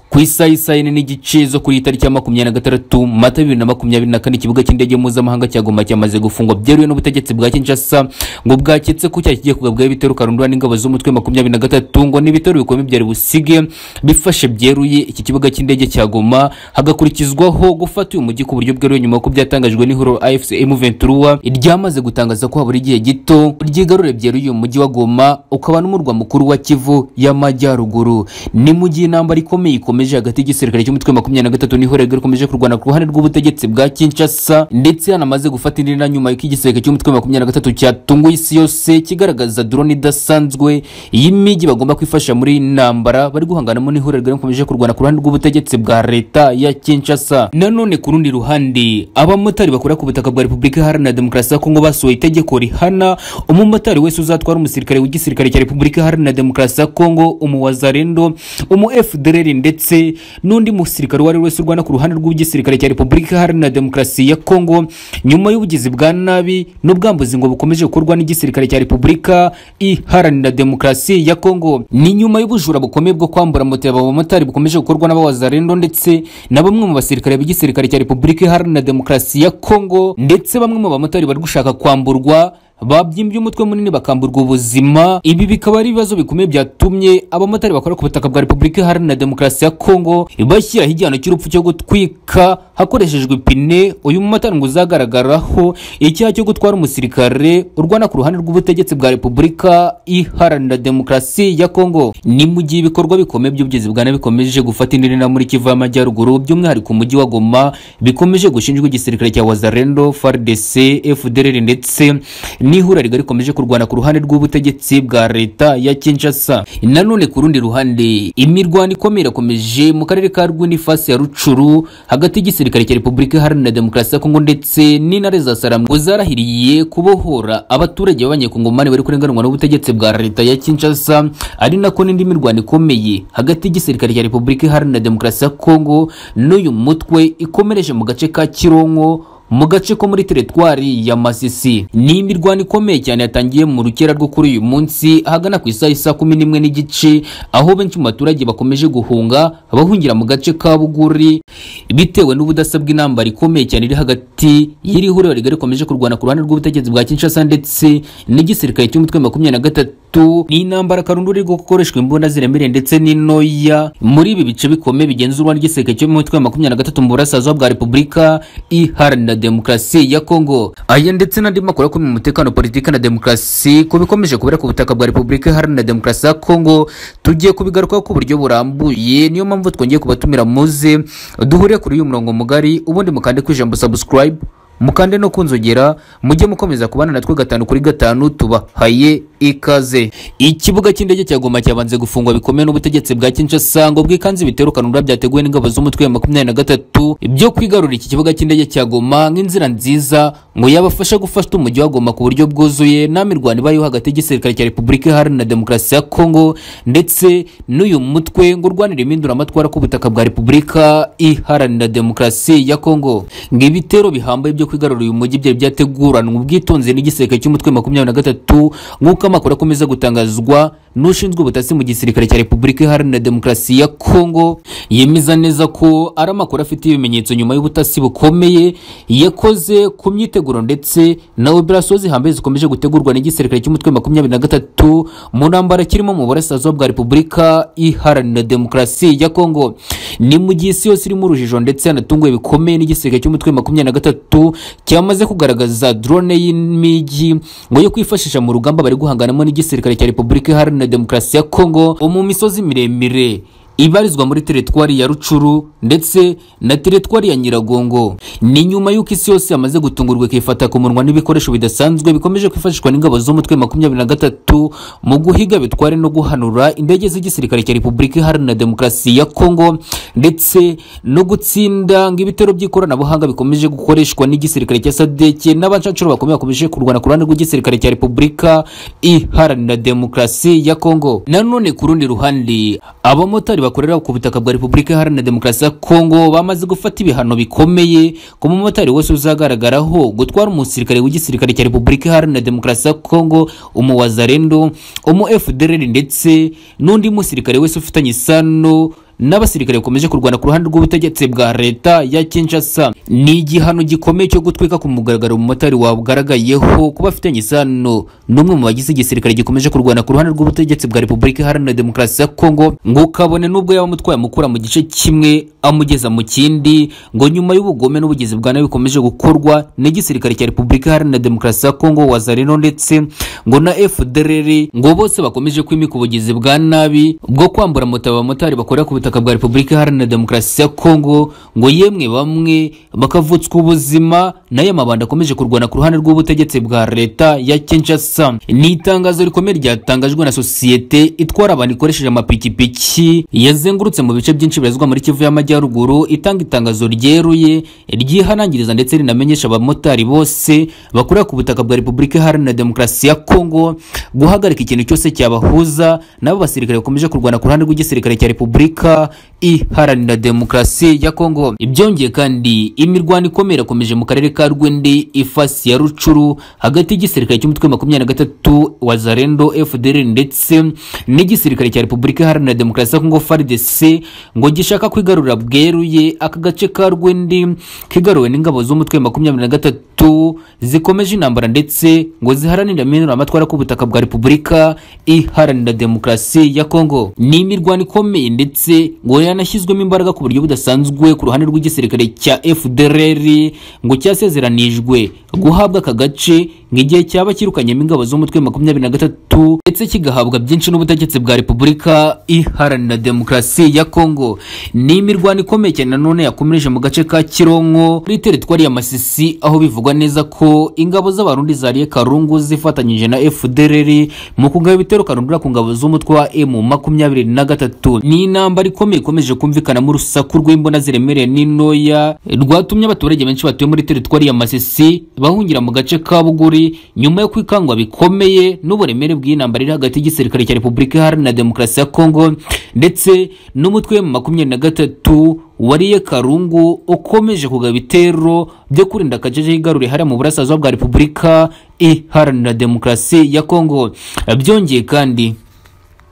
ku isaha isaha ine n'igice zo kuri iyi tariki ya makumyabiri na gatandatu mata bibiri na makumyabiri na kane ikibuga cy'indege mpuzamahanga cya goma cyamaze gufungwa byeruye n'ubutegetsi bwa kinshasa ngo bwaketse ko cyakigiye kugabwaho ibitero karundura n'ingabo z'umutwe makumyabiri na gatatu ngo n'ibitero bikomeye byari busige bifashe byeruye iki kibuga cy'indege cya goma hagakurikizwaho gufata uyu mujyi ku buryo bweruye nyuma y'uko byatangajwe n'ihuriro afc m23 ryamaze gutangaza ko habura igihe gito ryigarure byeruye uyu mujyi wa goma ukaba n'umurwa mukuru wa kivu y'amajyaruguru ni mu gihe intambara ikomeye ikomeje hagati y'igisirikare cy'umutwe wa makumyabiri na gatatu n'ihorerwa rikomeje kurwana ku ruhande rw'ubutegetsi bwa kinshasa ndetse hanamaze gufata indi na nyuma y'uko igisirikare cy'umutwe wa makumyabiri na gatatu cyatunguye isi yose kigaragaza drone idasanzwe y'imijyi bagomba kwifasha muri iyi ntambara bari guhanganamo n'ihorerwa rikomeje kurwana ku ruhande rw'ubutegetsi bwa leta ya kinshasa nanone ku rundi ruhande abamotari bakora ku butaka bwa repubulika iharanira demokarasi ya kongo basohoye itegeko rihana umumotari wese uzatwara umusirikare w'igisirikare cya repubulika iharanira demokarasi ya kongo umuwazarendo umu fdrr ndetse n'undi musirikare uwo ari we wese urwana ku ruhande rw'igisirikare cya repubulika iharanira demokarasi ya kongo nyuma y'ubugizi bwa nabi n'ubwambuzi ngo bukomeje gukorwa n'igisirikare cya repubulika iharanira demokarasi ya kongo ni nyuma y'ubujura bukomeye bwo kwambura moto aba bamotari bukomeje gukorwa n'abawazarendo ndetse na bamwe mu basirikare b'igisirikare cya repubulika iharanira demokarasi ya kongo ndetse bamwe mu bamotari bari gushaka kwamburwa babyimbye umutwe munini bakamburwa ubuzima ibi bikaba ari ibibazo bikomeye byatumye abamotari bakora ku butaka bwa repubulika iharanira demokarasi ya kongo bashyiraho igihano cy'urupfu cyo gutwika hakoreshejwe ipine uyu mumotari ngo uzagaragaraho icyaha cyo gutwara umusirikare urwana ku ruhande rw'ubutegetsi bwa repubulika iharanira demokarasi ya kongo ni mu gihe ibikorwa bikomeye by'ubugezi bwa nabi bikomeje gufata indi ntera muri kivu y'amajyaruguru by'umwihariko umujyi wa goma bikomeje gushinjwa igisirikare cya wazarendo fardc fdr ndetse n'ihura rigari rikomeje kurwana ku ruhande rw'ubutegetsi bwa leta ya Kinshasa nanone ku rundi ruhande imirwano ikomeye irakomeje mu karere ka Rwini fasi ya Rucuru hagati y'igisirikare cya Repubulika Iharanira Demokarasi ya Kongo ndetse n'intare za Saram ngo zarahiriye kubohora abaturage b'abanyakongomani bari kurenganwa n'ubutegetsi bwa leta ya Kinshasa ari nako n'indi mirwano ikomeye hagati y'igisirikare cya Repubulika Iharanira Demokarasi ya Kongo n'uyu mutwe ikomereje mu gace ka Kironko mu gace ko muri teretwari ya masisi ni imirwano ikomeye cyane yatangiye mu rukera rwo kuri uyu munsi ahagana ku isaha isa kumi n'imwe n'igice aho benshi mu baturage bakomeje guhunga bahungira mu gace ka buguri bitewe n'ubudasa bw'intambara ikomeye cyane iri hagati y'iri huriro rigari rikomeje kurwana ku ruhande rw'ubutegetsi bwa kinshasa ndetse n'igisirikare cy'umutwe makumyabiri na gatatu ni intambara karundura iri gukoreshwa imbunda ziremereye ndetse n'intoya muri ibi bice bikomeye bigenzurwa n'igisirikare cy'umutwe makumyabiri na gatatu mu burasirazuba bwa repubulika iharanira demokarasi ya Kongo aya ndetse n'andi makuru akomeye mu mutekano politiki na demokarasi ku bikomeje kubera ku butaka bwa Repubulika Iharanira Demokarasi ya Kongo tugiye kubigarukaho ku buryo burambuye niyo mpamvu twongeye kubatumira muze duhuriye kuri uyu murongo mugari ubundi mukande ku ijambo subscribe mukande no kunzogera mujye mukomeza kubana natwe gatanu kuri gatanu tubahaye ikaze ikibuga cy'indege cya goma cyabanze gufungwa bikomeye n'ubutegetsi bwa kinshasa ngo bwikanze ibitero kanunda byateguwe n'ingabo z'umutwe wa makumyabiri na gatatu byo kwigarurira iki kibuga cy'indege cya goma nk'inzira nziza ngo yabafasha gufata umujyi wa goma ku buryo bwuzuye nta mirwano ibayeho hagati y'igisirikare cya repubulika iharanira demokarasi ya kongo ndetse n'uyu mutwe ngo urwanira impinduramatwara ku butaka bwa repubulika iharanira demokarasi ya kongo ngo ibitero bihambaye byo kwigarura uyu mujyi byari byateguranwe ubwitonzi n'igisirikare cy'umutwe makumyabiri na gatatu nk'uko amakuru akomeza gutangazwa n'ushinzwe ubutasi mu gisirikare cya repubulika iharanira demokarasi ya kongo yemeza neza ko ari amakuru afite ibimenyetso nyuma y'ubutasi bukomeye yakoze ku myiteguro ndetse na operasiyo zihambaye zikomeje gutegurwa n'igisirikare cy'umutwe makumyabiri na gatatu mu ntambara kirimo mu burasirazuba bwa repubulika iharanira demokarasi ya kongo ni mu gihe isi yose irimo urujijo ndetse yanatunguwe bikomeye n'igisirikare cy'umutwe makumyabiri na gatatu cyamaze kugaragaza drone y'imijyi ngo yo kwifashisha mu rugamba bari guhanganamo n'igisirikare cya repubulika iharanira demokarasi ya kongo mu misozi miremire ibarizwa muri teretwari ya rucuru ndetse na teretwari ya nyiragongo ni nyuma y'uko isi yose yamaze gutungurwa ikifata ku munwa n'ibikoresho bidasanzwe bikomeje kwifashishwa n'ingabo z'umutwe makumyabiri na gatatu mu guhiga bitware no guhanura indege z'igisirikare cya repubulika iharanira demokarasi ya kongo ndetse no gutsinda ngo ibitero by'ikoranabuhanga bikomeje gukoreshwa n'igisirikare cya sadeke n'abacancuro bakomeye bakomeje kurwana ku ruhande rw'igisirikare cya repubulika iharanira demokarasi ya kongo nanone ku rundi ruhande abamotari bakorera ku butaka bwa Repubulika Iharanira Demokarasi ya Kongo bamaze gufata ibihano bikomeye ku mumotari wese uzagaragaraho gutwara umusirikare w'igisirikare cya Repubulika Iharanira Demokarasi ya Kongo umuwazarendo umu FDLR ndetse n'undi musirikare wese ufitanye isano n'abasirikare bakomeje kurwana ku ruhande rw'ubutegetsi bwa leta ya Kinshasa ni igihano gikomeye cyo gutwika ku mugaragaro umumotari wabugaragayeho kuba afitanye isano n'umwe mu bagize igisirikare gikomeje kurwana ku ruhande rw'ubutegetsi bwa Repubulika Iharanira Demokarasi ya Kongo ngo kabone n'ubwo yaba amutwaye amukura mu gice kimwe amugeza mu kindi ngo nyuma y'ubugome n'ubugizi bwa nabi bikomeje gukorwa n'igisirikare cya Repubulika Iharanira Demokarasi ya Kongo Wazalendo ndetse ngo na FDLR ngo bose bakomeje kwimika ubugizi bwa nabi bwo kwambura moto abamotari bakorera ku butaka bwa Repubulika Iharanira Demokarasi ya Kongo ngo yemwe bamwe bakavutswa ubuzima nayo amabanda akomeje kurwana ku ruhande rw'ubutegetsi bwa leta ya Kinshasa ni itangazo rikomeye ryatangajwe na sosiyete itwara abantu ikoresheje amapikipiki yazengurutse mu bice byinshi birazwa muri Kivu y'Amajyaruguru itanga itangazo ryeruye ryihanangiriza ndetse rinamenyesha abamotari bose bakorera ku butaka bwa Repubulika Iharanira Demokarasi ya Kongo guhagarika ikintu cyose cyabahuza nabo basirikare bakomeje kurwana ku ruhande rw'igisirikare cya Repubulika Iharanira Demokarasi ya Kongo ibyongeye kandi imirwano ikomeye irakomeje mu karere ka Rwindi ifasi ya Rucuru hagati y'igisirikare cy'umutwe wa makumyabiri na gatatu wa Zarendo FDL ndetse n'igisirikare cya Repubulika Iharanira Demokarasi ya Kongo FARDC ngo gishaka kwigarurira bweruye aka gace ka Rwindi kigaruwe n'ingabo z'umutwe wa makumyabiri na gatatu zikomeje intambara ndetse ngo ziharanira amatwara k'ubutaka bwa Repubulika Iharanira Demokarasi ya Kongo ni imirwano ikomeye ndetse ngo yanashyizwemo imbaraga ku buryo budasanzwe ku ruhande rw'igisirikare cya FDLR ngo cyasezeranijwe guhabwa aka gace ngo igihe cyaba kirukanyemo ingabo z'umutwe wa makumyabiri na gatatu ndetse kigahabwa byinshi n'ubutegetsi bwa Repubulika Iharanira Demokarasi ya Kongo ni imirwano ikomeye cyane nanone yakomereje mu gace ka Kironko muri teritwari ya Masisi aho bivugwa neza ko ingabo z'abarundi zariye Karungu zifatanyije na FDLR mu kugaba ibitero karundura ku ngabo z'umutwe wa M makumyabiri na gatatu ni intambara ikomeye ikomeje kumvikanamo urusaku rw'imbona ziremereye n'intoya rwatumye abaturage benshi batuye muri teritwari ya Masisi bahungira mu gace ka Buguri nyuma yo kwikangwa bikomeye n'uburemere bw'intambara iri hagati y'igisirikare cya Repubulika Iharanira Demokarasi ya Kongo ndetse n'umutwe wa makumyabiri na gatatu wariye karungu ukomeje kugaba ibitero byo kurinda akajeje igarure hariya mu burasirazuba bwa repubulika iharanira demokarasi ya kongo byongeye kandi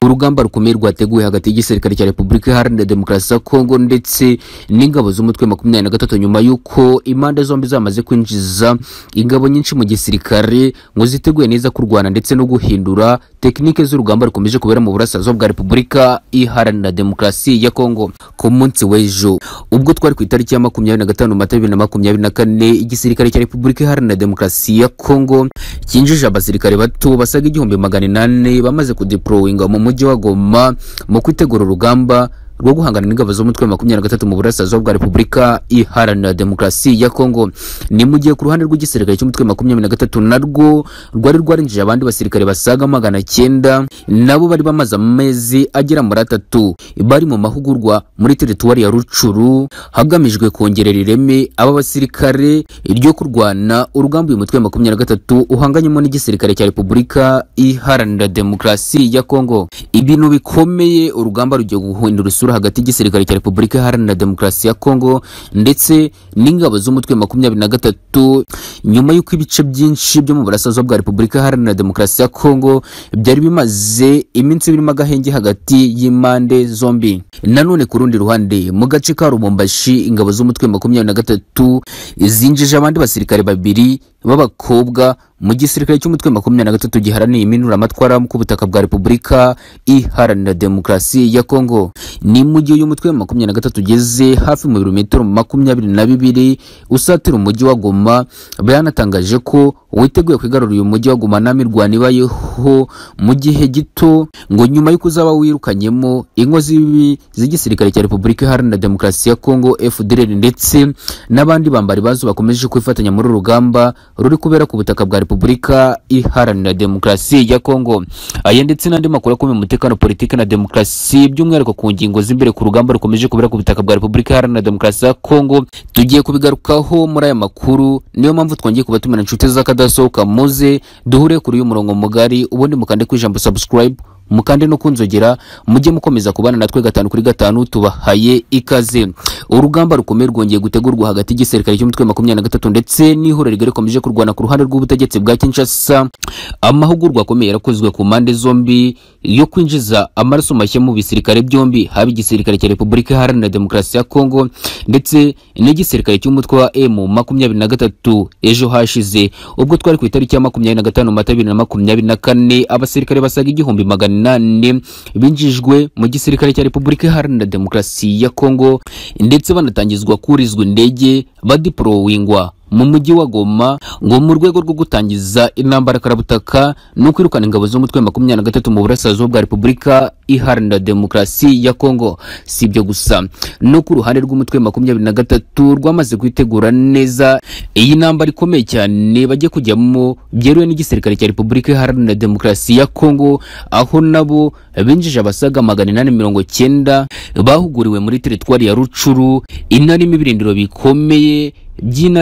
urugamba rukomeye rwateguwe hagati y'igisirikare cya repubulika iharanira demokarasi ya kongo ndetse n'ingabo z'umutwe makumyabiri na gatatu nyuma y'uko impande zombi zamaze kwinjiza ingabo nyinshi mu gisirikare ngo ziteguye neza kurwana ndetse no guhindura tekinike z'urugamba rukomeje kubera mu burasirazuba bwa repubulika iharanira demokarasi ya kongo ku munsi w'ejo ubwo twari ku itariki ya makumyabiri na gatanu mata bibiri na makumyabiri na kane igisirikare cya repubulika iharanira demokarasi ya kongo cyinjije abasirikare bato basaga igihumbi magana inani bamaze kudeporowinga mu mujyi wa goma mu kwitegura urugamba rwo guhangana n'ingabo z'umutwe wa makumyabiri na gatatu mu burasirazuba bwa repubulika iharanira demokarasi ya kongo ni mu gihe ku ruhande rw'igisirikare cy'umutwe wa makumyabiri na gatatu narwo rwari rwarinjije abandi basirikare basaga magana cyenda nabo bari bamaze amezi agera muri atatu bari mu mahugurwa muri teritwari ya rucuru hagamijwe kongerera ireme aba basirikare ryo kurwana urugamba uyu mutwe wa makumyabiri na gatatu uhanganyemo n'igisirikare cya repubulika iharanira demokarasi ya kongo ibintu bikomeye urugamba rugiye guhindura isura hagati y'igisirikare cya Repubulika Iharanira Demokarasi ya Kongo ndetse n'ingabo z'umutwe makumyabiri na gatatu nyuma y'uko ibice byinshi byo mu burasirazuba bwa Repubulika Iharanira Demokarasi ya Kongo byari bimaze iminsi birimo agahenge hagati y'impande zombi nanone ku rundi ruhande mu gace ka Rumumbashi ingabo z'umutwe makumyabiri na gatatu zinjije abandi basirikare babiri b'abakobwa mu gisirikare cy'umutwe makumyabiri na gatatu giharaniye iminuramatwara ku butaka bwa repubulika iharanira demokarasi ya kongo ni mu gihe uyu mutwe wa makumyabiri na gatatu ugeze hafi mu birometero makumyabiri na bibiri usatira umujyi wa goma byanatangaje ko witeguye kwigarurira uyu mujyi wa goma ntamirwano ibayeho mu gihe gito ngo nyuma y'uko uzaba wirukanyemo ingo z'ibibi z'igisirikare cya repubulika iharanira demokarasi ya kongo fdr ndetse n'abandi bambari bazo bakomeje kwifatanya muri urugamba ruri kubera ku butaka bwa repubulika iharanira demokarasi ya kongo aya ndetse n'andi makuru akomeye umutekano politiki na demokarasi by'umwihariko ku ngingo z'imbere ku rugamba rukomeje kubera ku butaka bwa repubulika iharanira demokarasi ya kongo tugiye kubigarukaho muri aya makuru niyo mpamvu twongeye kubatumira inshuti z'akadasohoka muze duhure kuri uyu murongo mugari ubundi mukande ku ijambo subscribe mukande no kunzogera mujye mukomeza kubana natwe gatanu kuri gatanu tubahaye ikaze urugamba rukomeye rwongeye gutegurwa hagati y'igisirikare cy'umutwe wa makumyabiri na gatatu ndetse n'ihuriro rigari rikomeje kurwana ku ruhande rw'ubutegetsi bwa Kinshasa amahugurwa akomeye yarakozwe ku mpande zombi yo kwinjiza amaraso mashya mu bisirikare byombi haba igisirikare cya Repubulika Iharanira Demokarasi ya Kongo ndetse n'igisirikare cy'umutwe wa M makumyabiri na gatatu ejo hashize ubwo twari ku itariki ya makumyabiri na gatanu mata bibiri na makumyabiri na kane abasirikare basaga igihumbi magana inani binjijwe mu gisirikare cya Repubulika Iharanira Demokarasi ya Kongo ndetse banatangizwa kurizwa indege badipolowingwa mu mujyi wa Goma ngo mu rwego rwo gutangiza intambara karabutaka no kwirukana ingabo z'umutwe wa makumyabiri na gatatu mu burasirazuba bwa Repubulika Iharanira Demokarasi ya Kongo. Si ibyo gusa no ku ruhande rw'umutwe wa makumyabiri na gatatu rwamaze kwitegura neza iyi ntambara ikomeye cyane bajye kujyamo byeruwe n'igisirikare cya Repubulika Iharanira Demokarasi ya Kongo aho nabo binjije abasaga magana inani mirongo cyenda bahuguriwe muri teritwari ya Rucuru inarimo ibirindiro bikomeye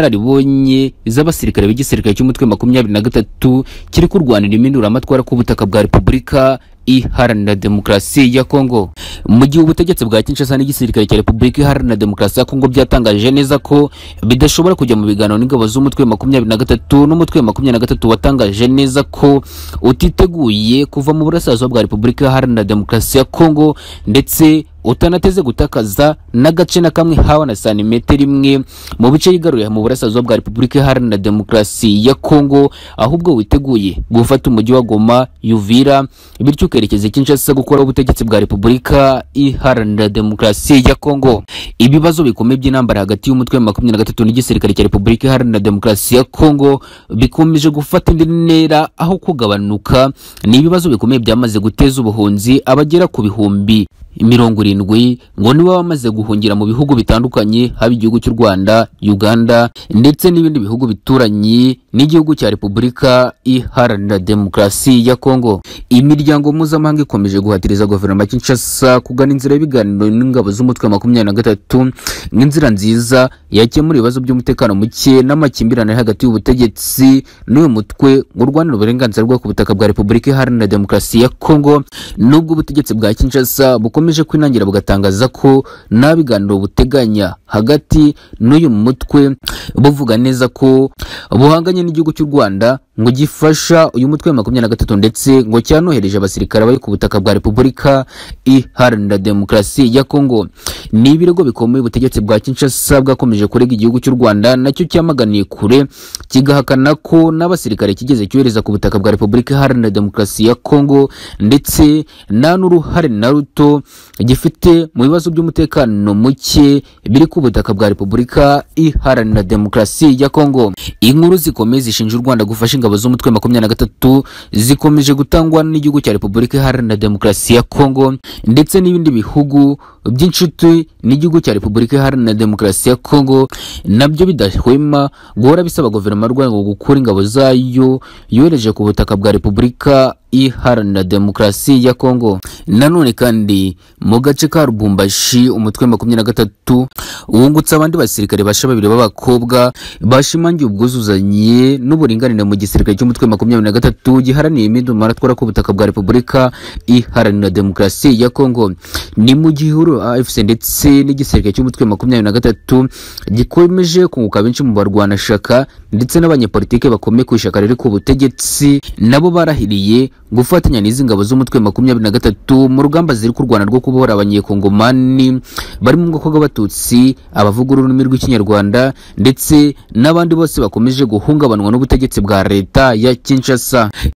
by'inararibonye z'abasirikare b'igisirikare cy'umutwe wa makumyabiri na gatatu kiri kurwanira impinduramatwara k'ubutaka bwa repubulika iharanira demokarasi ya Kongo mu gihe ubutegetsi bwa Kinshasa n'igisirikare cya Repubulika Iharanira Demokarasi ya Kongo byatangaje neza ko bidashobora kujya mu biganiro n'ingabo z'umutwe wa makumyabiri na gatatu n'umutwe wa makumyabiri na gatatu watangaje neza ko utiteguye kuva mu burasirazuba bwa Repubulika Iharanira Demokarasi ya Kongo ndetse utanateze gutakaza n'agace na kamwe hawa na santimetero imwe mu bice yigaruye mu burasirazuba bwa Repubulika Iharanira Demokarasi ya Kongo ahubwo witeguye gufata umujyi wa Goma Yuvira bityo ukerekeza Kinshasa gukora ubutegetsi bwa Repubulika Iharanira Demokarasi ya Kongo ibibazo bikomeye by'intambara hagati y'umutwe wa makumyabiri na gatatu n'igisirikare cya Repubulika Iharanira Demokarasi ya Kongo bikomeje gufata indi ntera aho kugabanuka ni ibibazo bikomeye byamaze guteza ubuhunzi abagera ku bihumbi mirongo irindwi ngo nibo bamaze guhungira mu bihugu bitandukanye haba igihugu cy'u Rwanda Uganda ndetse n'ibindi bihugu bituranye n'igihugu cya Repubulika Iharanira Demokarasi ya Kongo imiryango mpuzamahanga ikomeje guhatiriza guverinoma ya Kinshasa kugana inzira y'ibiganiro n'ingabo z'umutwe wa makumyabiri na gatatu nk'inzira nziza yakemura ibibazo by'umutekano muke n'amakimbirane ari hagati y'ubutegetsi n'uyu mutwe ngo urwanira uburenganzira bwo ku butaka bwa Repubulika Iharanira Demokarasi ya Kongo nubwo ubutegetsi bwa Kinshasa bukomeje kwinangira bugatangaza ko nta biganiro buteganya hagati n'uyu mutwe buvuga neza ko buhanganye n'igihugu cy'u Rwanda ngo gifasha uyu mutwe wa makumyabiri na gatatu ndetse ngo cyanohereje abasirikare bari ku butaka bwa Repubulika Iharanira Demokarasi ya Kongo ni ibirego bikomeye ubutegetsi bwa Kinshasa bwakomeje kurega igihugu cy'u Rwanda nacyo cyamaganiye kure kigahakana ko n'abasirikare kigeze cyohereza ku butaka bwa Repubulika Iharanira Demokarasi ya Kongo ndetse nta n'uruhare na ruto gifite mu bibazo by'umutekano muke biri ku butaka bwa Repubulika Iharanira Demokarasi ya Kongo inkuru zikomeye zishinja u Rwanda gufasha ingabo z'umutwe wa makumyabiri na gatatu zikomeje gutangwa n'igihugu cya Repubulika Iharanira Demokarasi ya Kongo ndetse n'ibindi bihugu by'inshuti n'igihugu cya Repubulika Iharanira Demokarasi ya Kongo nabyo bidahwema guhora bisaba guverinoma y'u Rwanda gukura ingabo zayo yohereje ku butaka bwa Repubulika Iharanira Demokarasi ya Kongo nanone kandi mu gace ka Lubumbashi umutwe wa makumyabiri na gatatu wungutse abandi basirikare basha babiri b'abakobwa bashimangiye ubwuzuzanye n'uburinganire mu gisirikare cy'umutwe wa makumyabiri na gatatu giharaniye imidumara atwara ku butaka bwa Repubulika Iharanira Demokarasi ya Kongo ni mu gihuru AFC ndetse n'igisirikare cy'umutwe makumyabiri na gatatu gikomeje kunguka benshi mu barwanashaka ndetse n'abanyepolitike bakomeye ku ishyaka riri ku butegetsi nabo barahiriye gufatanya n'izi ngabo z'umutwe makumyabiri na gatatu mu rugamba ziri kurwana rwo kubohora abanyekongomani bari mu bwoko bw'abatutsi abavuga ururimi rw'ikinyarwanda ndetse n'abandi bose bakomeje guhungabanwa n'ubutegetsi bwa leta ya Kinshasa